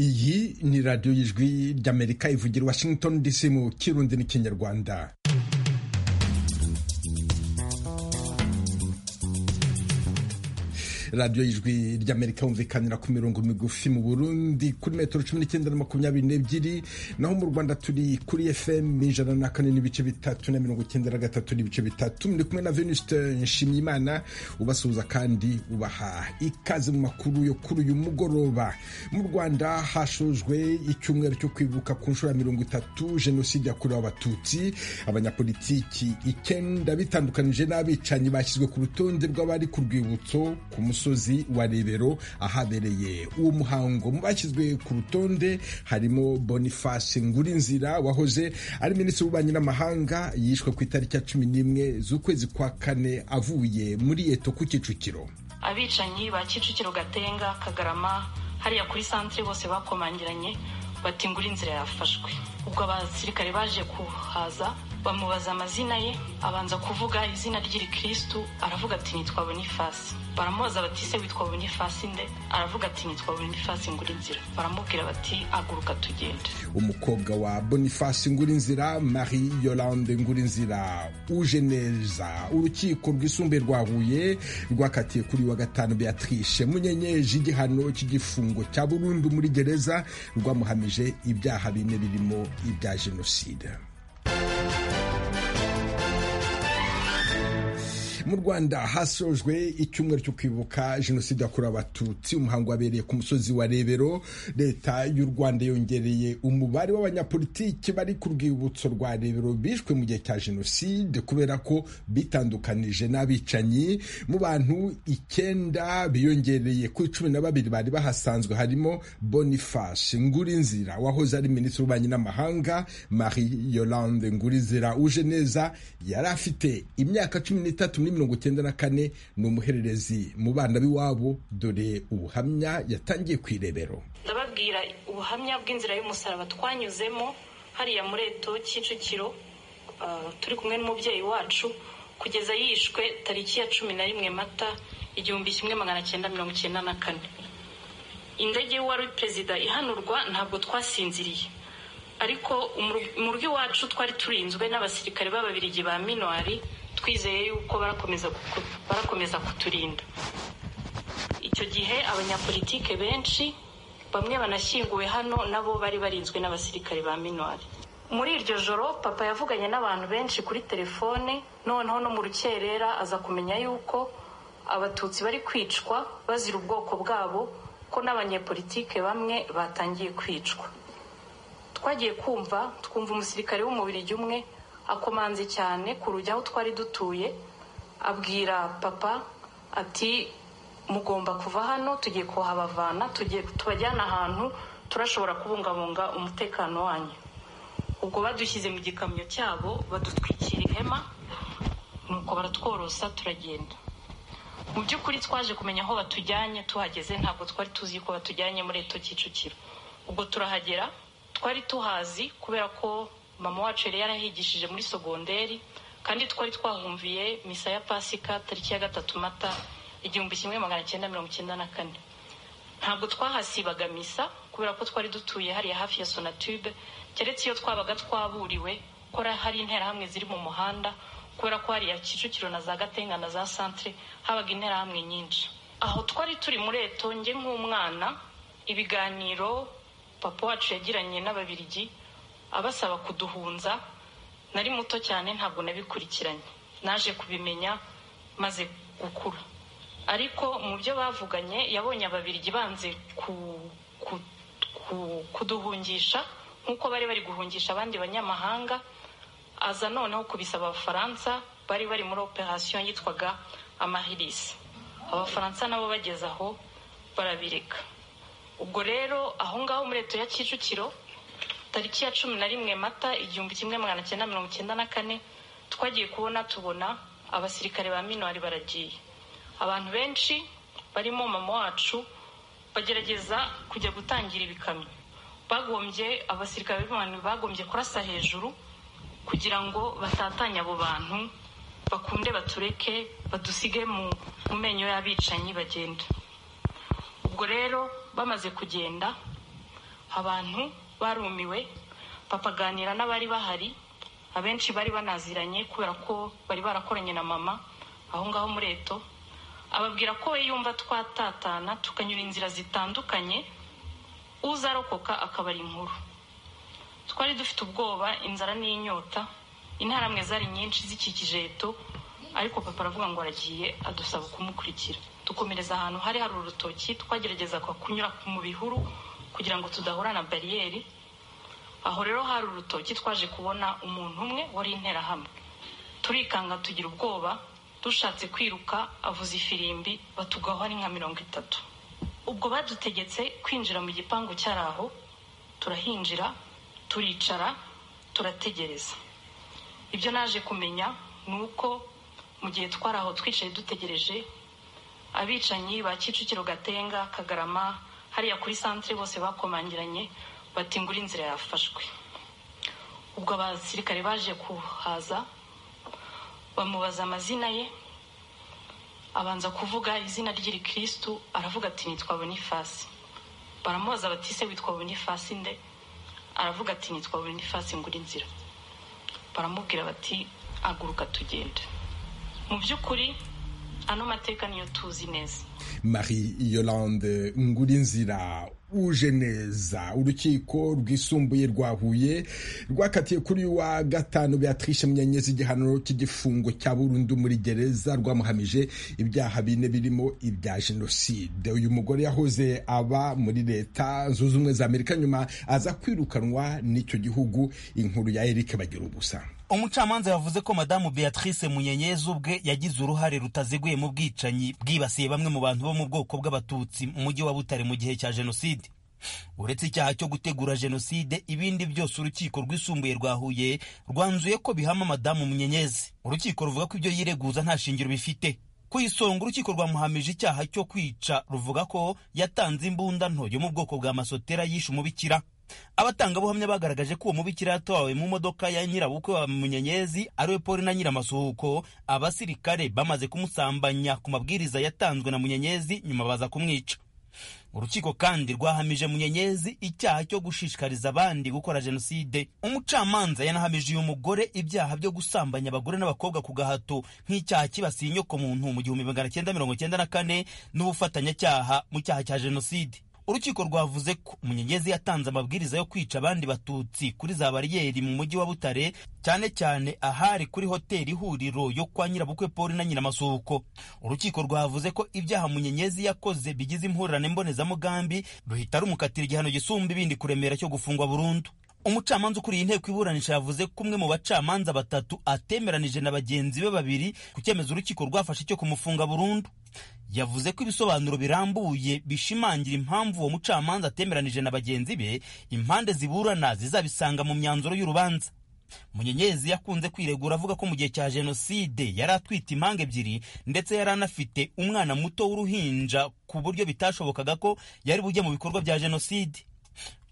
iyi ni radiyo y'ijwi ry'amerika ivugira washington dc mu kirundi n'ikinyarwanda radiyo y'ijwi ry'amerika yumvikanira ku mirongo migufi mu burundi kuri metero cumi n'icyenda na makumyabiri n'ebyiri naho mu rwanda turi kuri fm ijana na kane n'ibice bitatu na mirongo icyenda na gatatu n'ibice bitatu muri kumwe na venusite nshimyimana ubasuhuza kandi ubaha ikaze mu makuru yo kuri uyu mugoroba mu rwanda hashojwe icyumweru cyo kwibuka ku nshuro ya mirongo itatu jenoside yakorewe abatutsi abanyapolitiki icyenda bitandukanije n'abicanyi bashyizwe ku rutonde rw'abari ku rwibutso ku musozi musozi wa rebero ahabereye uwo muhango mu bashyizwe ku rutonde harimo boniface ngurinzira wahoze ari minisitiri w'ububanyi n'amahanga yishwe ku itariki ya cumi n'imwe z'ukwezi kwa kane avuye muri eto ku kicukiro abicanyi ba kicukiro gatenga kagarama hariya kuri santire bose bakomangiranye bati ngurinzira yafashwe ubwo abasirikare baje kuhaza bamubaza amazina ye abanza kuvuga izina ry'irikirisitu aravuga ati nitwa bonifasi baramubaza bati se witwa bonifasi nde aravuga ati nitwa bonifasi ngurinzira baramubwira bati aguruka tugende umukobwa wa bonifasi ngurinzira marie yolande ngurinzira uje neza urukiko rwisumbuye rwa huye rwakatiye kuri wa gatanu beatrice munyenyeje igihano cy'igifungo cya burundu muri gereza rwamuhamije ibyaha bine birimo ibya jenoside mu rwanda hasojwe icyumweru cyo kwibuka jenoside yakorewe abatutsi umuhango wabereye ku musozi wa rebero leta y'u rwanda yongereye umubare w'abanyapolitiki bari ku rwibutso rwa rebero bishwe mu gihe cya jenoside kubera ko bitandukanije n'abicanyi mu bantu icyenda biyongereye ku cumi na babiri bari bahasanzwe harimo boniface ngurinzira wahoze ari minisitiri w'ububanyi n'amahanga marie yolande ngurinzira uje neza yari afite imyaka cumi n'itatu mirongo icyenda na kane ni umuhererezi mu bana b'iwabo dore ubuhamya yatangiye ku irebero ndababwira ubuhamya bw'inzira y'umusaraba twanyuzemo hariya muri eto kicukiro turi kumwe n'umubyeyi wacu kugeza yishwe tariki ya cumi na rimwe mata igihumbi kimwe magana cyenda mirongo icyenda na kane indege y'uwari perezida ihanurwa ntabwo twasinziriye ariko mu rugo iwacu twari turinzwe n'abasirikare b'ababirigi ba minwari twizeye yuko barakomeza kuturinda icyo gihe abanyapolitike benshi bamwe banashyinguwe hano nabo bari barinzwe n'abasirikare ba minwari muri iryo joro papa yavuganye n'abantu benshi kuri telefone noneho no mu rukerera aza kumenya yuko abatutsi bari kwicwa bazira ubwoko bwabo ko n'abanyepolitike bamwe batangiye kwicwa twagiye kumva twumva umusirikare w'umubiri umwe akomanze cyane ku rujya aho twari dutuye abwira papa ati mugomba kuva hano tugiye kuhabavana tubajyana ahantu turashobora kubungabunga umutekano wanyu ubwo badushyize mu gikamyo cyabo badutwikira ihema nuko baratworosa turagenda mu by'ukuri twaje kumenya aho batujyanye tuhageze ntabwo twari tuzi ko batujyanye muri eto kicukiro ubwo turahagera twari tuhazi kubera ko mama wacu yari yarahigishije muri sogonderi kandi twari twahumviye misa ya pasika tariki ya gatatu mata igihumbi kimwe magana cyenda mirongo icyenda na kane ntabwo twahasibaga misa kubera ko twari dutuye hariya hafi ya sonatube keretse iyo twabaga twaburiwe ko hari interahamwe ziri mu muhanda kubera ko hariya kicukiro na za gatenga na za santire habaga interahamwe nyinshi aho twari turi muri eto njye nk'umwana ibiganiro papa wacu yagiranye n'ababirigi abasaba kuduhunza nari muto cyane ntabwo nabikurikiranye naje kubimenya maze gukura ariko mu byo bavuganye yabonye ababirigi banze kuduhungisha nk'uko bari bari guhungisha abandi banyamahanga aza noneho kubisaba abafaransa bari bari muri operasiyo yitwaga amahirisi abafaransa nabo bageze aho barabireka ubwo rero aho ngaho muri leta ya kicukiro tariki ya cumi na rimwe mata igihumbi kimwe magana cyenda mirongo icyenda na kane twagiye kubona tubona abasirikare ba minwari baragiye abantu benshi barimo mama wacu bagerageza kujya gutangira ibikamyo bagombye abasirikare b'abantu bagombye kurasa hejuru kugira ngo batatanye abo bantu bakunde batureke badusige mu menyo y'abicanyi bagenda ubwo rero bamaze kugenda abantu barumiwe bapaganira n'abari bahari abenshi bari banaziranye kubera ko bari barakoranye na mama aho ngaho muri eto ababwira ko we yumva twatatana tukanyura inzira zitandukanye uzarokoka akaba ari inkuru twari dufite ubwoba inzara n'inyota intaramwe zari nyinshi zikikije eto ariko papa aravuga ngo aragiye adusaba kumukurikira dukomereza ahantu hari hari urutoki twagerageza kunyura mu bihuru kugira ngo tudahura na bariyeri aho rero hari urutoki twaje kubona umuntu umwe wari interahamwe turikanga tugira ubwoba dushatse kwiruka avuza ifirimbi batugaho ari nka mirongo itatu ubwo badutegetse kwinjira mu gipangu cyari aho turahinjira turicara turategereza ibyo naje kumenya ni uko mu gihe twari aho twicaye dutegereje abicanyi ba kicukiro gatenga kagarama hariya kuri santire bose bakomangiranye batingura inzira yafashwe ubwo abasirikare baje kuhaza bamubaza amazina ye abanza kuvuga izina ry'irikirisitu aravuga ati nitwa bonifasi baramubaza bati se witwa bonifasi nde aravuga ati nitwa bonifasi ngura inzira baramubwira bati aguruka tugende mu by'ukuri ano mateka niyo tuzi neza marie yolande ngura inzira uje neza urukiko rwisumbuye rwa huye rwakatiye kuri wa gatanu beatrice munyanyezi igihano cy'igifungo cya burundu muri gereza rwamuhamije ibyaha bine birimo ibya jenoside uyu mugore yahoze aba muri leta zunze ubumwe za amerika nyuma aza kwirukanwa n'icyo gihugu inkuru ya eric bagira ubusa umucamanza yavuze ko madamu beatrice munyenyezi ubwe yagize uruhare rutaziguye mu bwicanyi bwibasiye bamwe mu bantu bo mu bwoko bw'abatutsi mu mujyi wa butare mu gihe cya jenoside uretse icyaha cyo gutegura jenoside ibindi byose urukiko rwisumbuye rwa huye rwanzuye ko bihama madamu munyenyezi urukiko ruvuga ko ibyo yireguza nta shingiro bifite ku isonga urukiko rwamuhamije icyaha cyo kwica ruvuga ko yatanze imbunda nto yo mu bwoko bwa masotera yishe umubikira abatangabuhamya bagaragaje ko uwo mubikira yatowe mu modoka ya nyirabukwe wa munyenyezi ariwe poli na nyiramasuhuko abasirikare bamaze kumusambanya ku mabwiriza yatanzwe na munyenyezi nyuma baza kumwica urukiko kandi rwahamije munyenyezi icyaha cyo gushishikariza abandi gukora jenoside umucamanza yanahamije uyu mugore ibyaha byo gusambanya abagore n'abakobwa ku gahato nk'icyaha kibasiye inyokomuntu mu gihumbi magana cyenda mirongo cyenda na kane n'ubufatanyacyaha mu cyaha cya jenoside urukiko rwavuze ko munyenyezi yatanze amabwiriza yo kwica abandi batutsi kuri za bariyeri mu mujyi wa butare cyane cyane ahari kuri hoteli ihuriro yo kwa nyirabukwe paul na nyiramasuhuko urukiko rwavuze ko ibyaha munyenyezi yakoze bigize impurirane mbonezamugambi ruhita rumukatira igihano gisumba ibindi kuremera cyo gufungwa burundu umucamanza ukuriye inteko iburanisha yavuze ko umwe mu bacamanza batatu atemeranije na bagenzi be babiri ku cyemezo urukiko rwafashe cyo kumufunga burundu yavuze ko ibisobanuro birambuye bishimangira impamvu uwo mucamanza atemeranije na bagenzi be impande ziburana zizabisanga mu myanzuro y'urubanza munyenyezi yakunze kwiregura avuga ko mu gihe cya jenoside yari atwite impanga ebyiri ndetse yari anafite umwana muto w'uruhinja ku buryo bitashobokaga ko yari bujye mu bikorwa bya jenoside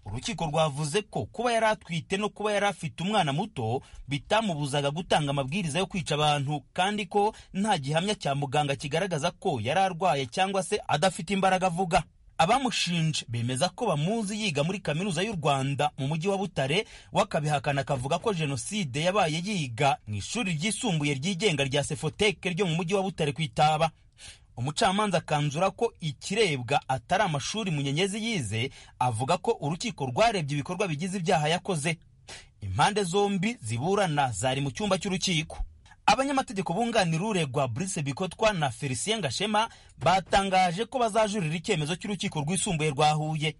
urukiko rwavuze ko kuba yari atwite no kuba yari afite umwana muto bitamubuzaga gutanga amabwiriza yo kwica abantu kandi ko nta gihamya cya muganga kigaragaza ko yari arwaye cyangwa se adafite imbaraga avuga abamushinje bemeza ko bamuzi yiga muri kaminuza y'u rwanda mu mujyi wa butare wakabihakana akavuga ko jenoside yabaye yiga mu ishuri ryisumbuye ryigenga rya sefoteke ryo mu mujyi wa butare ku itaba umucamanza akanzura ko ikirebwa atari amashuri munyenyezi yize avuga ko urukiko rwarebye ibikorwa bigize ibyaha yakoze impande zombi ziburana zari mu cyumba cy'urukiko abanyamategeko bunganira uregwa Brice Bikotwa na Felicien Gashema batangaje ko bazajurira icyemezo cy'urukiko rwisumbuye rwa Huye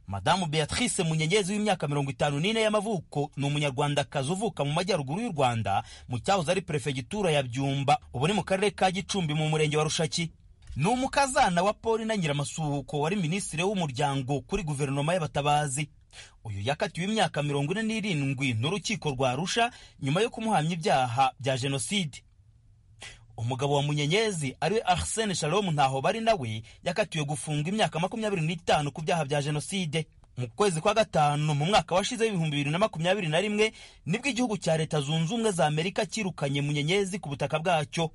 madamu beatrice munyenyezi w'imyaka mirongo itanu n'ine y'amavuko ni umunyarwandakazi uvuka mu majyaruguru y'u rwanda mu cyahoze ari perefegitura ya byumba ubu ni mu karere ka gicumbi mu murenge wa rushaki ni umukazana wa paul na nyiramasuhuko wari minisitiri w'umuryango kuri guverinoma y'abatabazi uyu yakatiwe imyaka mirongo ine n'irindwi n'urukiko rwa rusha nyuma yo kumuhamya ibyaha bya jenoside umugabo wa munyenyezi ariwe arsene shalom ntaho bari nawe yakatiwe gufungwa imyaka makumyabiri n'itanu ku byaha bya jenoside mu kwezi kwa gatanu mu mwaka washize w'ibihumbi bibiri na makumyabiri na rimwe nibwo igihugu cya leta zunze ubumwe za amerika cyirukanye munyenyezi ku butaka bwacyo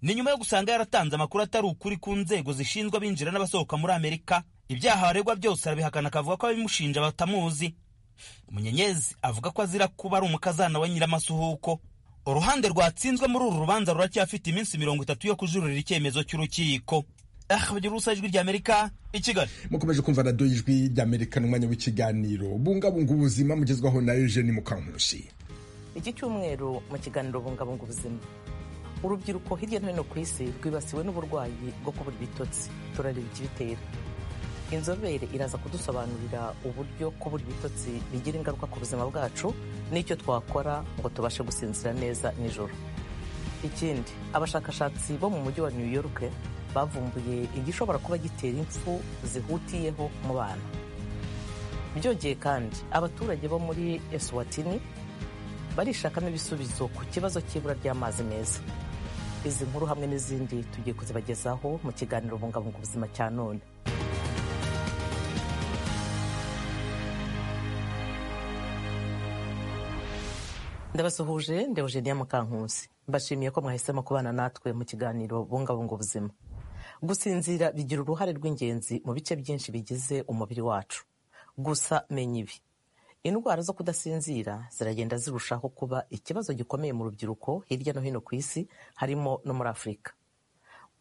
ni nyuma yo gusanga yaratanze amakuru atari ukuri ku nzego zishinzwe abinjira n'abasohoka muri amerika ibyaha aregwa byose arabihakana akavuga ko ababimushinja batamuzi munyenyezi avuga ko azira kuba ari umukazana wa nyiramasuhuko uruhande rwatsinzwe muri uru rubanza ruracyafite iminsi mirongo itatu yo kujurira icyemezo cy'urukiko ahbagirusa ijwi ry'amerika i kigali mukomeje kumva radiyo ijwi ry'amerika n'umwanya w'ikiganiro bungabunga ubuzima mugezwaho na eugene mukankurushi iki cyumweru mu kiganiro bungabunga ubuzima urubyiruko hirya no hino ku isi rwibasiwe n'uburwayi bwo kubura ibitotsi turareba ikibitera inzobere iraza kudusobanurira uburyo kubura ibitotsi bigira ingaruka ku buzima bwacu n'icyo twakora ngo tubashe gusinzira neza nijoro ikindi abashakashatsi bo mu mujyi wa new york bavumbuye igishobora kuba gitera impfu zihutiyeho mu bana byongeye kandi abaturage bo muri eswatini barishakamo ibisubizo ku kibazo cy'ibura ry'amazi meza izi nkuru hamwe n'izindi tugiye kuzibagezaho mu kiganiro bungabunga ubuzima cya none ndabasuhuje ndewugeniya mukankusi mbashimiye ko mwahisemo kubana natwe mu kiganiro bungabunga ubuzima gusinzira bigira uruhare rw'ingenzi mu bice byinshi bigize umubiri wacu gusa menya ibi indwara zo kudasinzira ziragenda zirushaho kuba ikibazo gikomeye mu rubyiruko hirya no hino ku isi harimo no muri afurika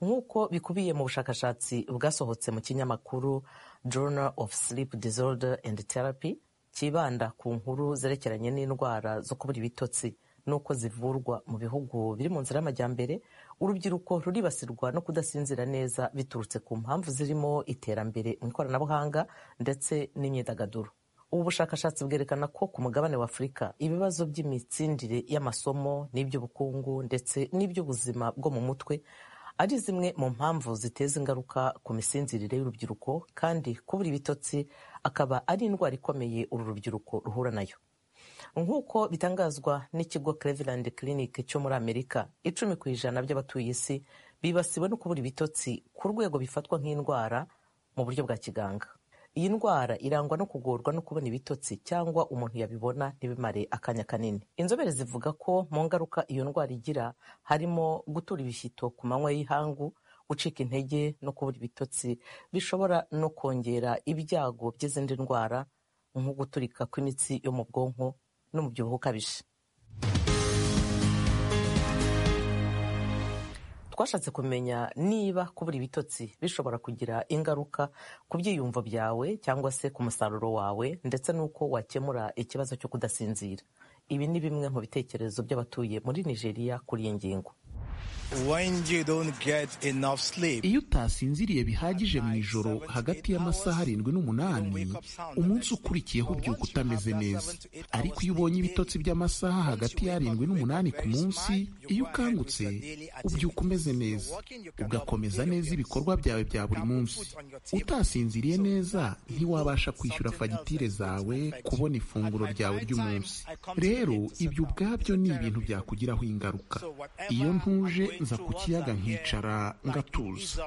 nk'uko bikubiye mu bushakashatsi bwasohotse mu kinyamakuru journal of sleep disorder and therapy kibanda ku nkuru zerekeranye n'indwara zo kubura ibitotsi n'uko zivurwa mu bihugu biri mu nzira y'amajyambere urubyiruko ruribasirwa no kudasinzira neza biturutse ku mpamvu zirimo iterambere mu ikoranabuhanga ndetse n'imyidagaduro ubu bushakashatsi bwerekana ko ku mugabane wa afurika ibibazo by'imitsindire y'amasomo n'iby'ubukungu ndetse n'iby'ubuzima bwo mu mutwe ari zimwe mu mpamvu ziteza ingaruka ku misinzirire y'urubyiruko kandi kubura ibitotsi akaba ari indwara ikomeye uru rubyiruko ruhura nayo nk'uko bitangazwa n'ikigo Cleveland Clinic cyo muri Amerika icumi ku ijana by'abatuye isi bibasiwe no kubura ibitotsi ku rwego bifatwa nk'indwara mu buryo bwa kiganga iyi ndwara irangwa no kugorwa no kubona ibitotsi cyangwa umuntu yabibona ntibimare akanya kanini inzobere zivuga ko mu ngaruka iyo ndwara igira harimo gutura ibishyito ku manywa y'ihangu gucika intege no kubura ibitotsi bishobora no kongera ibyago by'izindi ndwara nko guturika kw'imitsi yo mu bwonko n'umubyibuho ukabije twashatse kumenya niba kubura ibitotsi bishobora kugira ingaruka ku byiyumvo byawe cyangwa se ku musaruro wawe ndetse n'uko wakemura ikibazo cyo kudasinzira ibi ni bimwe mu bitekerezo by'abatuye muri nigeria kuri iyi ngingo iyo utasinziriye bihagije mu ijoro hagati y'amasaha arindwi n'umunani umunsi ukurikiyeho ubyuka utameze neza ariko iyo ubonye ibitotsi by'amasaha hagati y'arindwi n'umunani ku munsi iyo ukangutse ubyuka umeze neza ugakomeza neza ibikorwa byawe bya buri munsi utasinziriye neza ntiwabasha kwishyura fagitire zawe kubona ifunguro ryawe ry'umunsi rero ibyo ubwabyo ni ibintu byakugiraho ingaruka iyo ntuje nza ku kiyaga nkicara ngatuza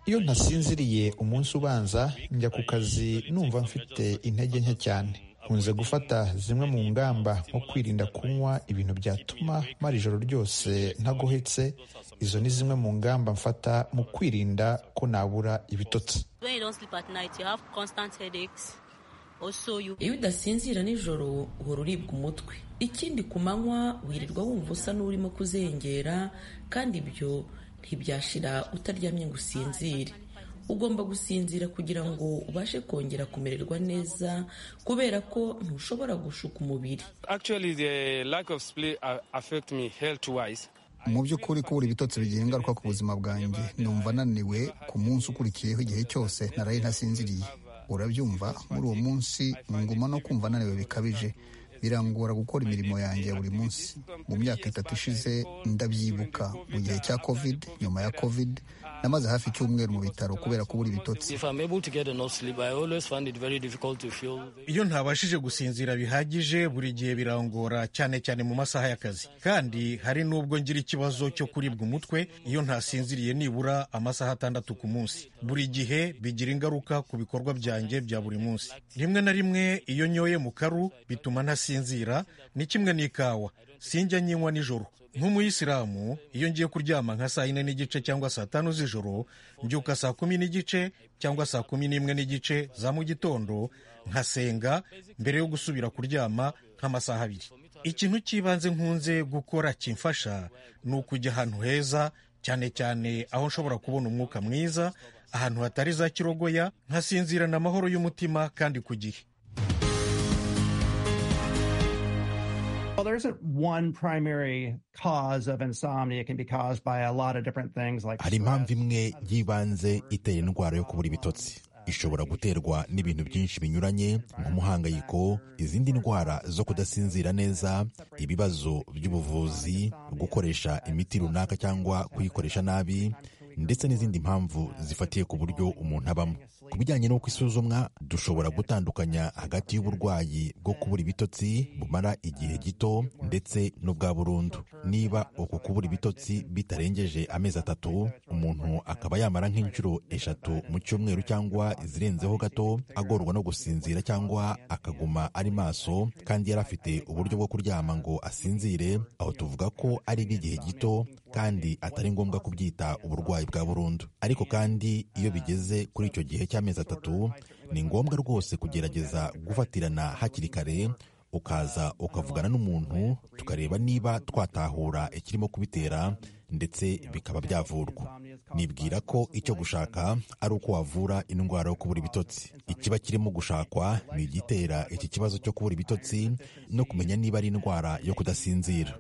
iyo ntasinziriye umunsi ubanza njya ku kazi numva mfite intege nke cyane nkunze gufata zimwe mu ngamba nko kwirinda kunywa ibintu byatuma mara ijoro ryose ntagohetse izo ni zimwe mu ngamba mfata mu kwirinda ko nabura ibitotsi iyo udasinzira nijoro uhora uribwa umutwe ikindi ku manywa wirirwa wumva usa n'urimo kuzengera kandi ibyo ntibyashira utaryamye ngo usinzire ugomba gusinzira kugira ngo ubashe kongera kumererwa neza kubera ko ntushobora gushuka umubiri mu by'ukuri kubura ibitotsi bigira ingaruka ku buzima bwanjye numva ananiwe ku munsi ukurikiyeho igihe cyose naraye ntasinziriye urabyumva muri uwo munsi nguma no kumva ananiwe bikabije birangora gukora imirimo yanjye ya buri munsi mu myaka itatu ishize ndabyibuka mu gihe cya covid nyuma ya covid namaze hafi icyumweru mu bitaro kubera kubura ibitotsi iyo ntabashije gusinzira bihagije buri gihe birangora cyane cyane mu masaha y'akazi kandi hari n'ubwo ngira ikibazo cyo kuribwa umutwe iyo ntasinziriye nibura amasaha atandatu ku munsi buri gihe bigira ingaruka ku bikorwa byanjye bya buri munsi rimwe na rimwe iyo nyoye mu karu bituma ntasinzira ni kimwe n'ikawa sinjya nyinywa nijoro nk'umuyisilamu iyo ngiye kuryama nka saa yine n'igice cyangwa saa tanu z'ijoro mbyuka saa kumi n'igice cyangwa saa kumi n'imwe n'igice za mu gitondo nkasenga mbere yo gusubira kuryama nk'amasaha abiri ikintu cy'ibanze nkunze gukora kimfasha ni ukujya ahantu heza cyane cyane aho nshobora kubona umwuka mwiza ahantu hatari za kirogoya nkasinzirana amahoro y'umutima kandi ku gihe hari impamvu imwe y'ibanze itera indwara yo kubura ibitotsi ishobora guterwa n'ibintu byinshi binyuranye nk'umuhangayiko izindi ndwara zo kudasinzira neza ibibazo by'ubuvuzi gukoresha imiti runaka cyangwa kuyikoresha nabi ndetse n'izindi mpamvu zifatiye ku buryo umuntu abamo ku bijyanye n'uko isuzumwa dushobora gutandukanya hagati y'uburwayi bwo kubura ibitotsi bumara igihe gito ndetse n'ubwa burundu niba uku kubura ibitotsi bitarengeje amezi atatu umuntu akaba yamara nk'inshuro eshatu mu cyumweru cyangwa izirenzeho gato agorwa no gusinzira cyangwa akaguma ari maso kandi yari afite uburyo bwo kuryama ngo asinzire aho tuvuga ko ari iby'igihe gito kandi atari ngombwa kubyita uburwayi bwa burundu ariko kandi iyo bigeze kuri icyo gihe cy'amezi atatu ni ngombwa rwose kugerageza gufatirana hakiri kare ukaza ukavugana n'umuntu tukareba niba twatahura ikirimo kubitera ndetse bikaba byavurwa nibwira ko icyo gushaka ari uko wavura indwara yo kubura ibitotsi ikiba kirimo gushakwa ni igitera iki kibazo cyo kubura ibitotsi no kumenya niba ari indwara yo kudasinzira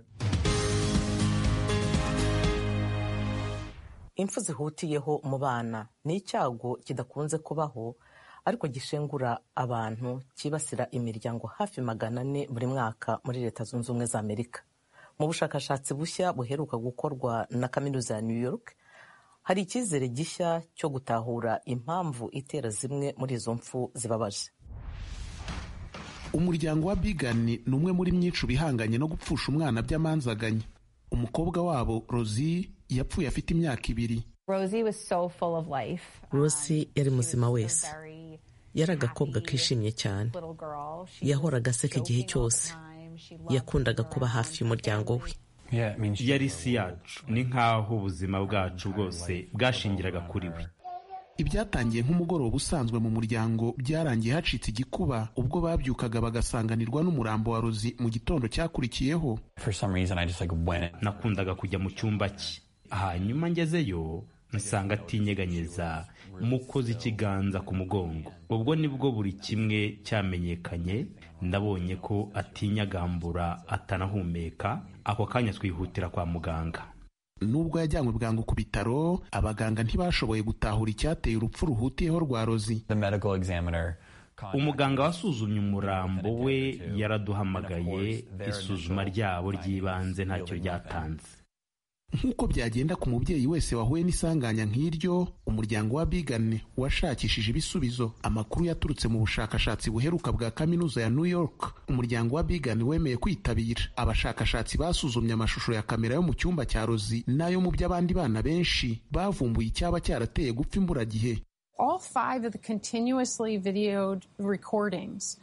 impfu zihutiyeho mu bana ni icyago kidakunze kubaho ariko gishengura abantu cyibasira imiryango hafi magana ane buri mwaka muri leta zunze ubumwe za amerika mu bushakashatsi bushya buheruka gukorwa na kaminuza ya new york hari icyizere gishya cyo gutahura impamvu itera zimwe muri izo mpfu zibabaje umuryango wa bigani ni umwe muri myinshi bihanganye no gupfusha umwana by'amanzaganya umukobwa wabo rozi yapfuye afite imyaka ibiri rose yari muzima wese yari agakobwa kishimye cyane yahoraga aseka igihe cyose yakundaga kuba hafi y'umuryango we yari isi yacu ni nk'aho ubuzima bwacu bwose bwashingiraga kuri we ibyatangiye nk'umugoroba usanzwe mu muryango byarangiye hacitse igikuba ubwo babyukaga bagasanganirwa n'umurambo wa rozi mu gitondo cyakurikiyeho nakundaga kujya mu cyumba cye hanyuma ngezeyo nsanga atinyeganyeza mukoze ikiganza ku mugongo ubwo nibwo buri kimwe cyamenyekanye ndabonye ko atinyagambura atanahumeka ako kanya twihutira kwa muganga nubwo yajyanywe bwangu ku bitaro abaganga ntibashoboye gutahura icyateye urupfu ruhutiyeho rwa rozi umuganga wasuzumye umurambo we yaraduhamagaye isuzuma ryabo ry'ibanze ntacyo ryatanze nk'uko byagenda ku mubyeyi wese wahuye n'isanganya nk'iryo umuryango wa bigane washakishije ibisubizo amakuru yaturutse mu bushakashatsi buheruka bwa kaminuza ya new york umuryango wa bigane wemeye kwitabira abashakashatsi basuzumye amashusho ya kamera yo mu cyumba cya rozi n'ayo mu by'abandi bana benshi bavumbuye icyaba cyarateye gupfa imburagihe all five of the continuously videoed recordings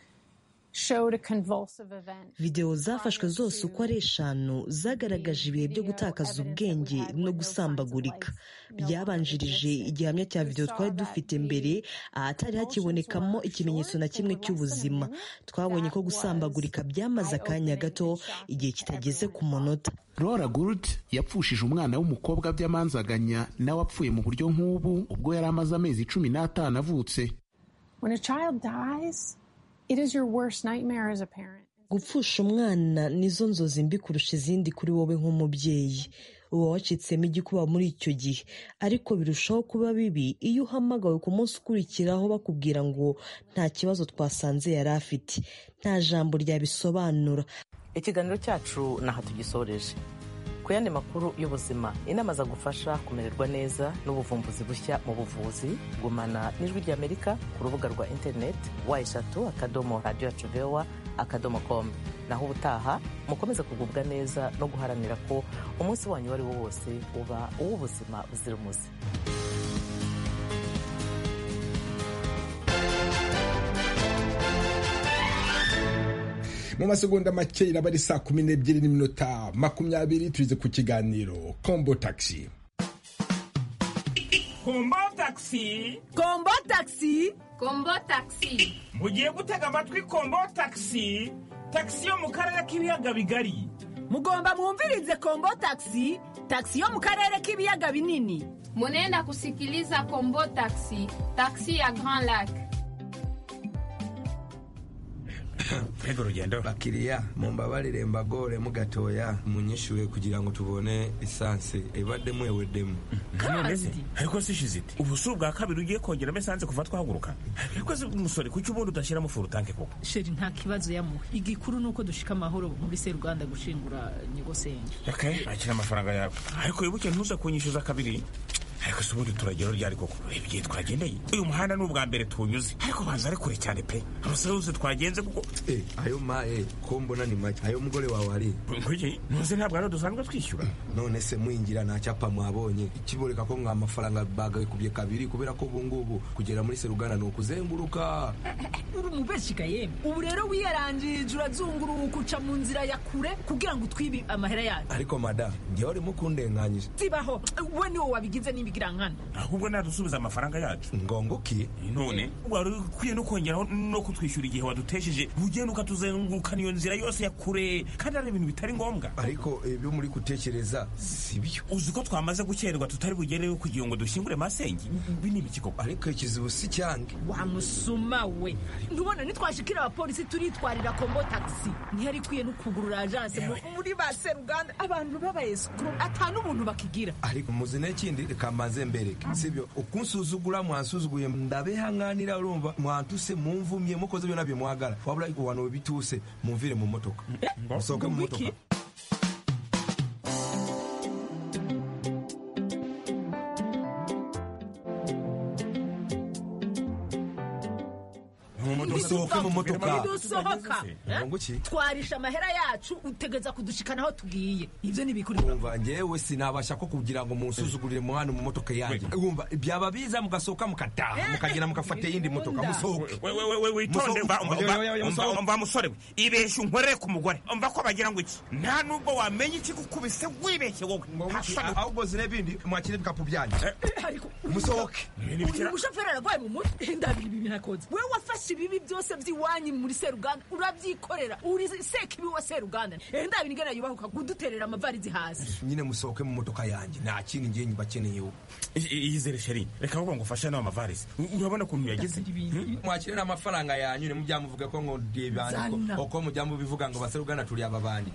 videwo zafashwe zose uko ari eshanu zagaragaje ibihe byo gutakaza ubwenge no gusambagurika byabanjirije igihamya cya videwo twari dufite mbere ahatari hakibonekamo ikimenyetso na kimwe cy'ubuzima twabonye ko gusambagurika byamaze akanya gato igihe kitageze ku munota Laura Gould yapfushije umwana w'umukobwa by'amanzaganya nawe apfuye mu buryo nk'ubu ubwo yari amaze amezi cumi n'atanu avutse gupfusha umwana nizo nzozi mbi kurusha izindi kuri wowe nk'umubyeyi uba wacitsemo igikuba muri icyo gihe ariko birushaho kuba bibi iyo uhamagawe ku munsi ukurikiraho bakubwira ngo nta kibazo twasanze yari afite nta jambo ryabisobanura ikiganiro cyacu n'aha tugisoreje ku yandi makuru y'ubuzima inama zagufasha kumererwa neza n'ubuvumbuzi bushya mu buvuzi gumana n'ijwi ry'amerika ku rubuga rwa interineti wa eshatu akadomo radiyo yacu vewa akadomo komu naho ubutaha mukomeze kugubwa neza no guharanira ko umunsi wanyu uwo ari wo wose uba uw'ubuzima buzira umuze mu masegonda make iraba ari saa kumi n'ebyiri n'iminota makumyabiri tugeze ku kiganiro kombo tagisi kombo tagisi kombo tagisi kombo tagisi mugiye gutega amatwi kombo tagisi tagisi yo mu karere k'ibiyaga bigari mugomba mwumvirize kombo tagisi tagisi yo mu karere k'ibiyaga binini munenda kusikiliza kombo tagisi tagisi ya grand lac ego rugendo bakiriya mumbabarire mbagore mugatoya munyishyure kugira ngo tubone esanse ibaddemu eweddemu ariko si shiziti ubu si ubwa kabiri ugiye kongeramo esanse kuva twahaguruka ariko si umusore kuki ubundi udashyiramo furutanke koko sheri nta kibazo yamuha igikuru ni uko dushika amahoro muri seruganda gushingura nyogosenge ok akira amafaranga yawe ariko wibuke ntuza kunyishyuza kabiri ariko si ubundi turagero ryari koko reba igihe twagendeye uyu muhanda ni ubwa mbere tuwunyuze ariko baza ari kure cyane pe amasaha yose twagenze kuko ayo ma e ko mbona ni make ayo mugore wawe ari nguye ntuze ntabwo ari dusanzwe twishyura none se mwingira nta cyapa mwabonye ikiboreka ko ngo amafaranga bagakubye kabiri kubera ko ubu ngubu kugera muri seruganda ni ukuzenguruka uri umubeshika yemwe ubu rero wiyarangirije urazunguruka uca mu nzira ya kure kugira ngo utwibe amahera yacu ariko mada ngewe urimo kundenganyije sibaho we niwo wabigize niba ibigirangana ahubwo nadusubiza amafaranga yacu ngongo ki none wari ukwiye no kongeraho no kutwishyura igihe wadutesheje ugenda ukatuzengurukana iyo nzira yose ya kure kandi ari ibintu bitari ngombwa ariko ibyo muri gutekereza si byo uzi ko twamaze gukererwa tutari bugereyo kugira ngo dushyingure masenge ibi ni ibiki koko ariko ikizibu si cyange wa musuma we ntubona nitwashikira abapolisi turitwarira kombo tagisi ntihari ikwiye no kugurura ajanse muri ba seruganda abantu b'abayesikuru atanu umuntu bakigira ariko muzi n'ikindi reka mbanze mbereke sibyo ukunsuzugura mwansuzuguye ndabehanganira urumva mwantuse mumvumye mukoze ibyo nabyo mwagara wabura abantu bituse mumvire mu motoka musohoke mu motoka dusohoke mu motoka twarisha amahera yacu utegeza kudushikana aho tugiye ibyo ni bikurikira ngewe sinabasha ko kugira ngo munsuzugurire mu hano mu motoka yanjye wumva byaba biza mugasohoka mukataha mukagenda mugafata iyindi motoka musohoke witonde mva musore we ibeshya unkorere ku mugore mva ko bagira ngo iki nta nubwo wamenya ikigukubise wibeshye wowe ahubwo zire bindi mwakire ibikapu byanyu musohoke umushoferi aravaye mu mutwe ndabiri ibi binakoze wowe wafashe ibibi byose by'iwanyu muri seruganda urabyikorera uri sekibi wa seruganda enda binigana yubahuka kuduterera amavarizi hasi nyine musohoke mu motoka yanjye nta kindi ngiye bakeneye ubu iyizere sheri reka ahubwo ngo ufashe n'ayo mavarizi urabona ukuntu yagize mwakire n'amafaranga yanyu ne mujyamuvuge ko ngo dibandi uko mujyamubivuga ngo baseruganda turi aba bandi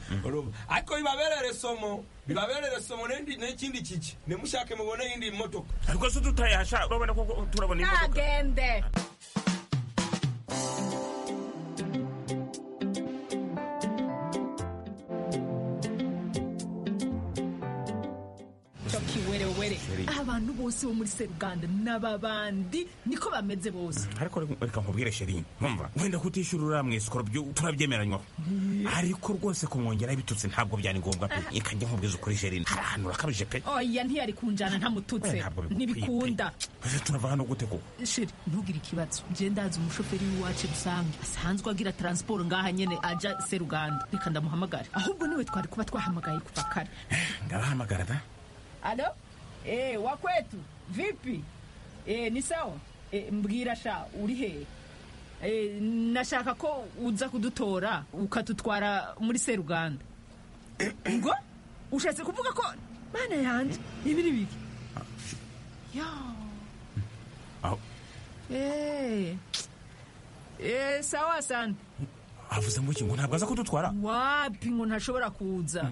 ariko bibaberere somo bibaberere somo n'ikindi kiki nimushake mubone iyindi motoka ariko se tutayasha urabona ko turabona imodoka ntagende abantu bose bo muri seruganda n'ababandi niko bameze bose ariko reka nkubwire sheri nkumva wenda kutishyura uriya mwisikoro turabyemeranywa ariko rwose kumwongera ibitutsi ntabwo byari ngombwa pe reka njye nkubwize ukuri sheri hari ahantu urakabije pe oya ntiyari kunjana ntamututse ntibikunda turava hano gute ko sheri ntugire ikibazo njye ndazi umushoferi w'iwacu rusange asanzwe agira taransiporo ngaha nyine ajya seruganda reka ndamuhamagare ahubwo niwe twari kuba twahamagaye kuva kare ndabahamagara da alo E, wakwetu vipi? E, ni sawa? E, mbwira sha uri he? E, nashaka ko uza kudutora ukatutwara muri Seruganda. Ngo ushatse kuvuga ko mana yanje ibi ni biki? Ya. Aho. Eh. Eh, sawa sana. avuze ngo iki ngo ntabwo aza kudutwara wapi ngo ntashobora kuza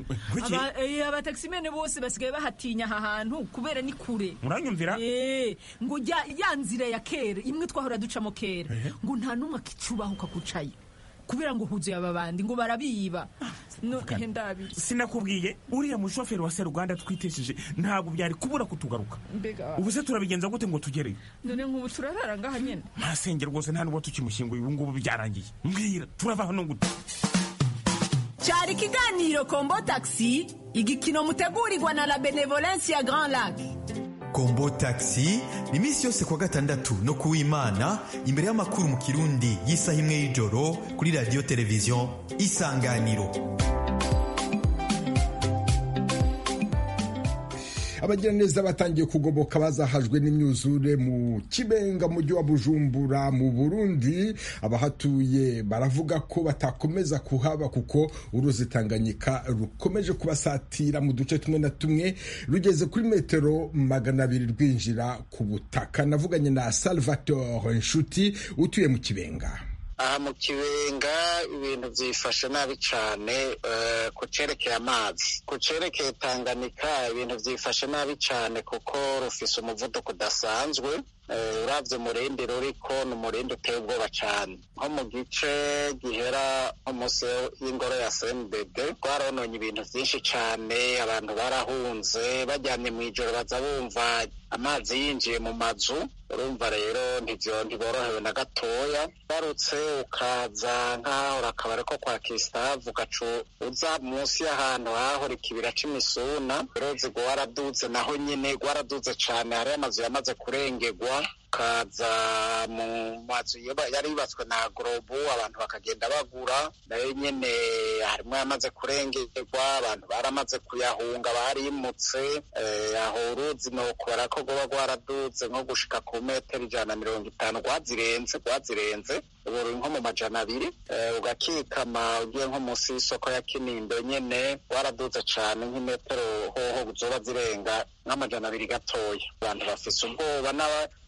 abatakisimene bose basigaye bahatinya aha hantu kubera ni kure muranyumvira ngo ya nzira ya kera imwe twahora ducamo kera ngo nta n'umwe akicubahuka kucayo kubera ngo huzuye aba bandi ngo barabiba sinakubwiye uriya mushoferi wa seruganda twitesheje ntabwo byari kubura kutugaruka ubu se turabigenza gute ngo tugereyo none nk'ubu turarara ngaha nyine masenge rwose nta n'uwo tukimushyinguye ubu ngubu byarangiye mbwira turava hano gute cyari ikiganiro kombo tagisi igikino mutegurirwa na la benevolensi ya grand lac kombo taxi ni iminsi yose kuwa gatandatu no ku w'imana imbere y'amakuru mu kirundi y'isaha imwe y'ijoro kuri radiyo televiziyo isanganiro abagiraneza batangiye kugoboka bazahajwe n'imyuzure mu kibenga mujyi wa bujumbura mu burundi abahatuye baravuga ko batakomeza kuhaba kuko uruzi tanganyika rukomeje kubasatira mu duce tumwe na tumwe rugeze kuri metero magana abiri rwinjira ku butaka navuganye na salvatore nshuti utuye mu kibenga aha mu kibenga ibintu byifashe nabi cyane ku cyerekeye amazi ku cyerekeye tanganyika ibintu byifashe nabi cyane kuko rufise umuvuduko udasanzwe urabye umurindi ruriko ni umurindi uteye ubwoba cyane nko mu gice gihera umunsi y'ingoro ya cmbd rwarononye ibintu byinshi cyane abantu barahunze bajyanye mu ijoro baza bumva amazi yinjiye mu mazu urumva rero ntiborohewe na gatoya ugarutse ukaza nk'aho urakaba ariko kwa kisitavu ugacu uza munsi y'ahantu hahora ikibira cy'imisuna uruzi rwaraduze naho nyine rwaraduze cyane hariyo amazu yamaze kurengerwa ukaza mu mazu yari yubatswe na gorobu abantu bakagenda bagura nayo nyine harimo yamaze kurengerwa abantu baramaze kuyahunga barimutse aho uruzi ni ukubara ko rwaba rwaradutse nko gushika ku metero ijana na mirongo itanu rwazirenze rwazirenze ubu ruri nko mu majana abiri ugakikama ugiye nko munsi y'isoko ya kinimbe nyine rwaradutse cyane nk'imetero hoho zoba zirenga nk'amajana abiri gatoya abantu bafise ubwoba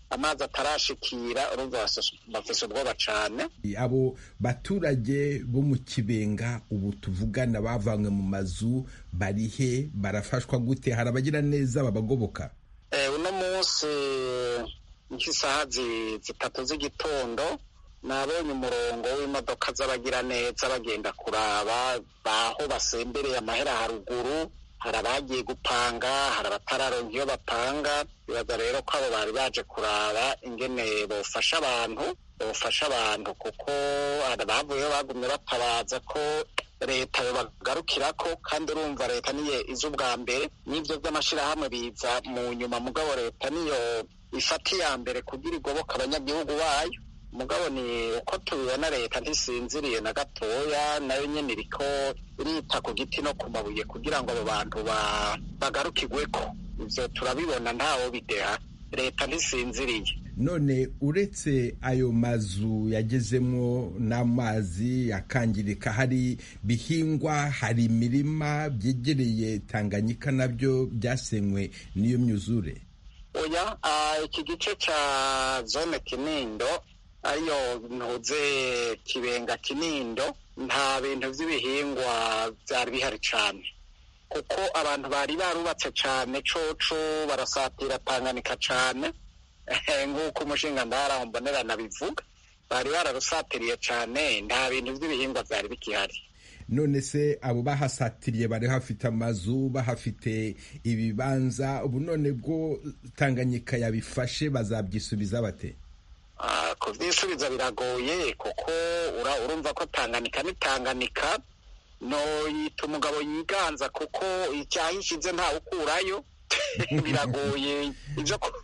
amazi atarashikira urumva bafise ubwoba cyane abo baturage bo mu kibenga ubu tuvugana bavanywe mu mazu bari he barafashwa gute hari abagira neza babagoboka uno munsi nk'isaha zitatu z'igitondo nabonye umurongo w'imodoka z'abagira neza bagenda kuraba baho basembereye amahera haruguru hari abagiye gupanga hari abatararonka iyo bapanga bibaza rero ko abo bari baje kuraba ingene bofasha abantu bofasha abantu kuko hari abavuyeho bagumye batabaza ko leta bagarukira ko kandi urumva leta niyo izi ubwa mbere n'ibyo by'amashyirahamwe biza mu nyuma mugabo leta niyo ifata iya mbere kugira igoboka abanyagihugu bayo mugabo ni uko tubibona leta ntisinziriye na gatoya nayo nyine iriko irita ku giti no ku mabuye kugira ngo abo bantu bagarukirwe ko ibyo turabibona ntawo bideha leta ntisinziriye none uretse ayo mazu yagezemo n'amazi yakangirika hari bihingwa hari imirima byegereye tanganyika nabyo byasenywe n'iyo myuzure oya iki gice cya zone kinindo ariyo ntuze kibenga kinindo nta bintu by'ibihingwa byari bihari cyane kuko abantu bari barubatse cyane coco barasatira tanganyika cyane nk'uko umushinga ndahara mbonerana bivuga bari bararusatiriye cyane nta bintu by'ibihingwa byari bikihari none se abo bahasatiriye bari hafite amazu bahafite ibibanza ubu none bwo tanganyika yabifashe bazabyisubiza bate kubyisubiza biragoye kuko urumva ko tanganyika ni tanganyika no yita umugabo yiganza kuko icyayishyize ntawe ukurayo biragoye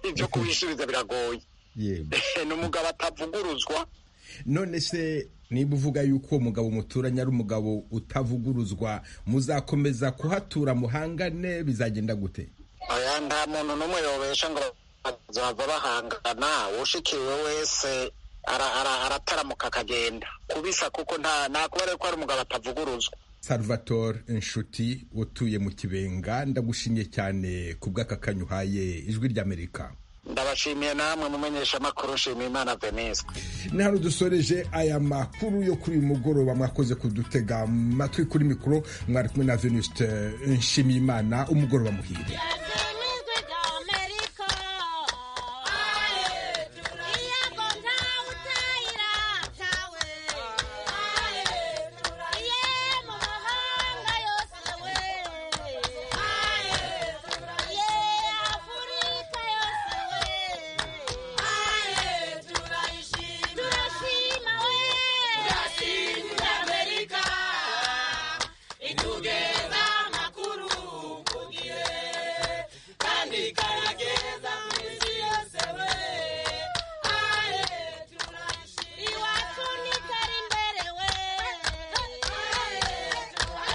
ibyo kubisubiza biragoye ni umugabo atavuguruzwa none se niba uvuga yuko uwo mugabo umuturanye ari umugabo utavuguruzwa muzakomeza kuhatura muhangane bizagenda gute aya nta muntu n'umwe yobesha ngo bazava bahangana ushikiwe wese arataramuka akagenda kubisa kuko nta kuba rero ko ari umugabo atavuguruzwa salvatore inshuti utuye mu kibenga ndagushimye cyane ku bw'akakanyu uhaye ijwi ry'amerika ndabashimiye namwe mumenyesha amakuru nshimiye imana venise ni hano dusoreje aya makuru yo kuri uyu mugoroba mwakoze kudutega amatwi kuri mikoro mwari kumwe na veniste nshimiye imana umugoroba muhire